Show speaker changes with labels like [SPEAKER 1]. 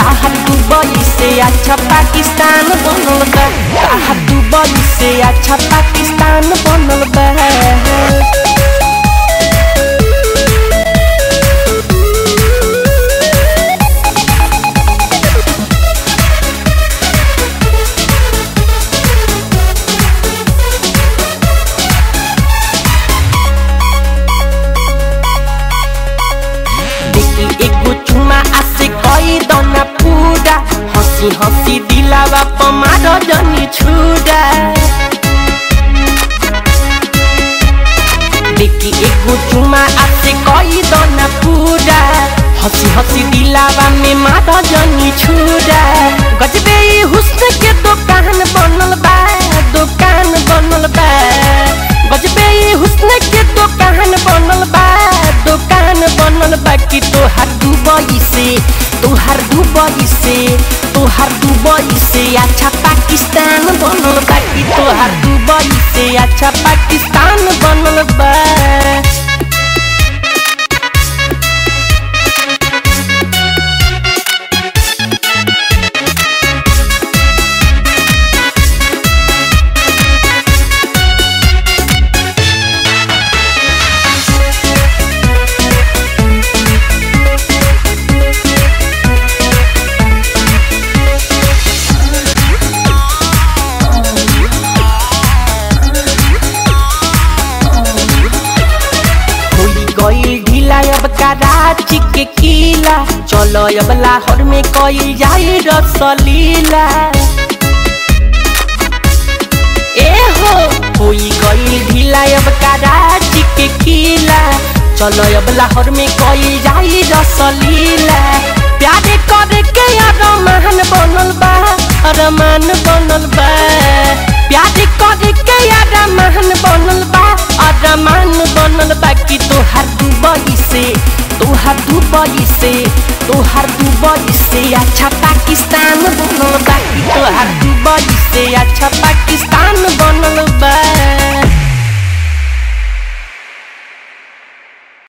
[SPEAKER 1] ताहर दुबई से अच्छा पाकिस्तान बनल बा ताहर दुबई से अच्छा पाकिस्तान बनल बा देखी एगो चुमा आसे कई दना पूरा हंसी हंसी दिलावा पमार जनी छुरा देखी एगो चुमा आसे कई दना पूरा हंसी हंसी दिलावा में मार जनी छुरा गजबे ई हुस्न के दुकान बनल बा दुकान बनल बा गजबे ई हुस्न के दुकान बनल बा दुकान बनल बा कि तोहार दुबई से तोहार दुबई से तोहार दुबई से अच्छा पाकिस्तान बनल बा कि तोहार दुबई से अच्छा पाकिस्तान बनल बा होई गईल ढीला अब कराची के किला चलो अब लाहौर में कईल जाई रसलीला ए हो होई गईल ढीला अब कराची के किला चलो अब लाहौर में कईल जाई रसलीला प्यारे करे के अरमान बनल बा अरमान बनल बा प्यारे करे के अरमान बनल बा अरमान बनल बा कि तोहार दुबई से तोहार दुबई से तोहार दुबई से अच्छा पाकिस्तान बनल